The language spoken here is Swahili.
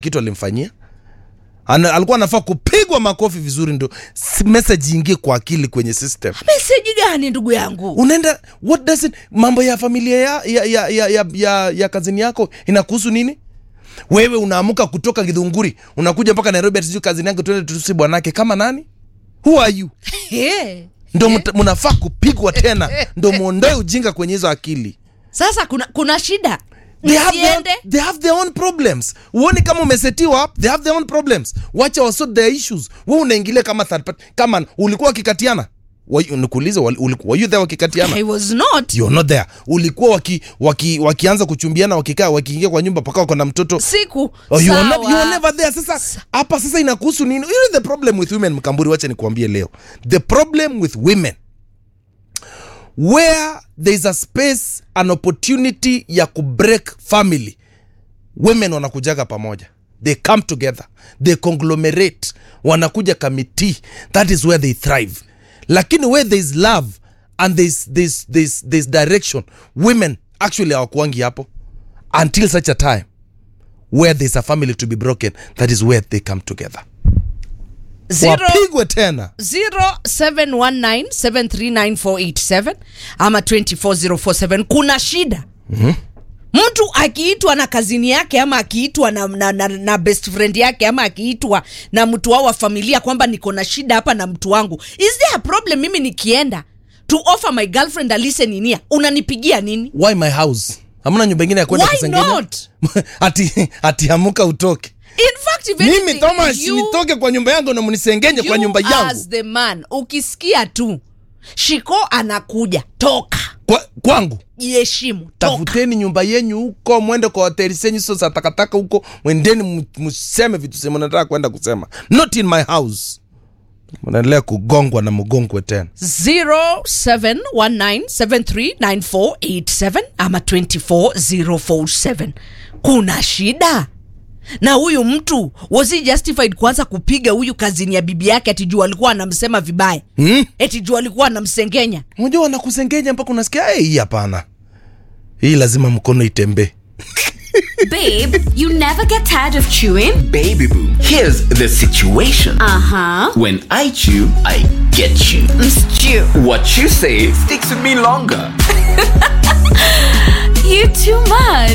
kitu alimfanyia Ana, alikuwa anafaa kupigwa makofi vizuri ndo s- message ingie kwa akili kwenye system meseji gani ndugu yangu unaenda what does it, mambo ya familia ya, ya, ya, ya, ya, ya, ya kazini yako inakuhusu nini wewe unaamka kutoka gidhunguri unakuja mpaka nairobi ati sijui kazini yangu tuende tusi bwanake kama nani who are you hey. ndo mta- mnafaa kupigwa tena ndo mwondoe ujinga kwenye hizo akili sasa kuna, kuna shida they have, their own, Nisiende? they have their own problems uoni kama umesetiwa up they have their own problems wacha wasort their issues we unaingilia kama third party kama ulikuwa wakikatiana Wa- nikuulize wali- uliku- were you there wakikatiana I was not you're not there ulikuwa waki, waki, wakianza kuchumbiana wakikaa wakiingia kwa nyumba paka wako na mtoto siku Oh, you, are not, sawa. you are never there sasa hapa sasa inakuhusu nini you know the problem with women mkamburi wacha nikuambie leo the problem with women where there is a space an opportunity ya kubreak family women wanakujaga pamoja they come together they conglomerate wanakuja committee that is where they thrive lakini where there is love and there's, there's, there's, there's direction women actually hawakuangi hapo until such a time where there's a family to be broken that is where they come together Zero- wapigwe tena 0719739487 ama 24047 kuna shida mm-hmm. mtu akiitwa na kazini yake ama akiitwa na, na, na, na best friend yake ama akiitwa na mtu wao wa familia kwamba niko na shida hapa na mtu wangu is there a problem mimi nikienda to offer my girlfriend a listening ear unanipigia nini why my house hamna nyumba ingine ya kwenda Why kusengenya not? ati, ati amuka utoke in fact if mimi anything, thomas you- nitoke kwa nyumba yangu na mnisengenye kwa you nyumba as yangu the man ukisikia tu shiko anakuja toka kwa, kwangu jiheshimu toka tafuteni nyumba yenyu huko mwende kwa hoteli zenyu hizo za takataka huko mwendeni mu- mseme vitu sema nataka kwenda kusema not in my house mnaendelea kugongwa na mgongwe tena 0719739487 ama 24047 kuna shida na huyu mtu was he justified kuanza kupiga huyu kazini ya bibi yake ati juu alikuwa anamsema vibaya hmm? eti juu alikuwa anamsengenya unajua wanakusengenya mpaka unasikia "Eh, hii hapana hii lazima mkono itembee Babe, you never get tired of chewing? Baby boo, here's the situation. Uh huh. When I chew, I get you. Stew. What you say sticks with me longer. You too much.